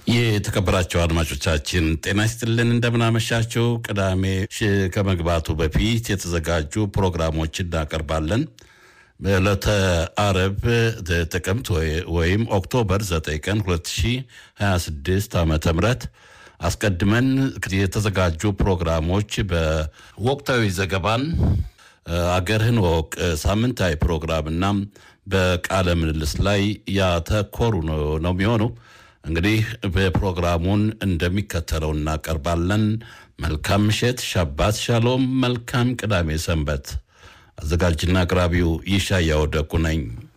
የተከበራቸው አድማጮቻችን ጤና ይስጥልን፣ እንደምናመሻቸው። ቅዳሜ ከመግባቱ በፊት የተዘጋጁ ፕሮግራሞች እናቀርባለን። በዕለተ አረብ ጥቅምት ወይም ኦክቶበር 9 ቀን 2026 ዓ ም አስቀድመን የተዘጋጁ ፕሮግራሞች በወቅታዊ ዘገባን አገርህን ወቅ ሳምንታዊ ፕሮግራምና በቃለ ምልልስ ላይ ያተኮሩ ነው የሚሆኑ። እንግዲህ በፕሮግራሙን እንደሚከተለው እናቀርባለን። መልካም ምሽት፣ ሻባት ሻሎም፣ መልካም ቅዳሜ ሰንበት። አዘጋጅና አቅራቢው ይሻያው ደጉ ነኝ።